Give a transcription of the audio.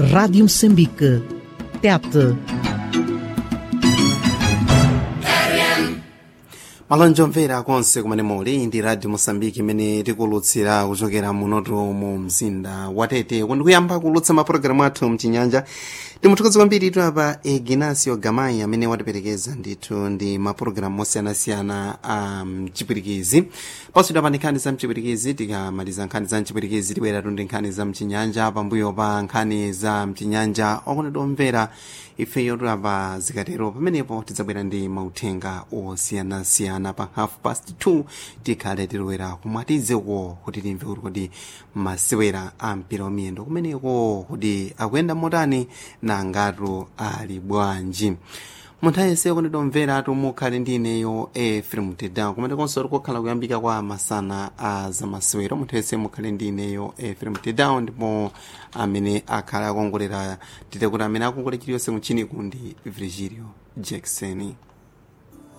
Rádio Moçambique. TET. malonji omvera konse kumene muli ndi radio mosambiki imene tikulutsira kuchokera munoto mu mzinda watete kundi kuyamba kulutsa mapulogalamu athu mchinyanja timuthokoza kwambiri tu apa ignacio gamai amene watiperekeza ndithu ndi mapulogalamu osiyanasiyana a mchipwirikizi pasudwa pa nkhani za mchipwirikizi tikamaliza nkhani za mchipwirikizi tibweratu ndi nkhani za mchinyanja pambuyo pa nkhani za mchinyanja okondedwa omvera ifeyo tulapa zikatero pamenepo tidzabwera ndi mauthenga osiyanasiyana pa half past 2 tikhale tilowera kumwatizeko kuti timve kuti kodi masewera a mpira wa miyendo kumeneko kuti akuyenda motani na ngatu ali bwanji munthu ayese kondedwa mvera tumukhale ndi ineyo efrem tedown kumene konso tikukhala kuyambika kwa masana a zamasewero munthu ayese mukhale ndi ineyo efrem tedown ndipo amene akhala akongolera tite kuti amene akongolera chiliyonse muchini kundi virgilio jackson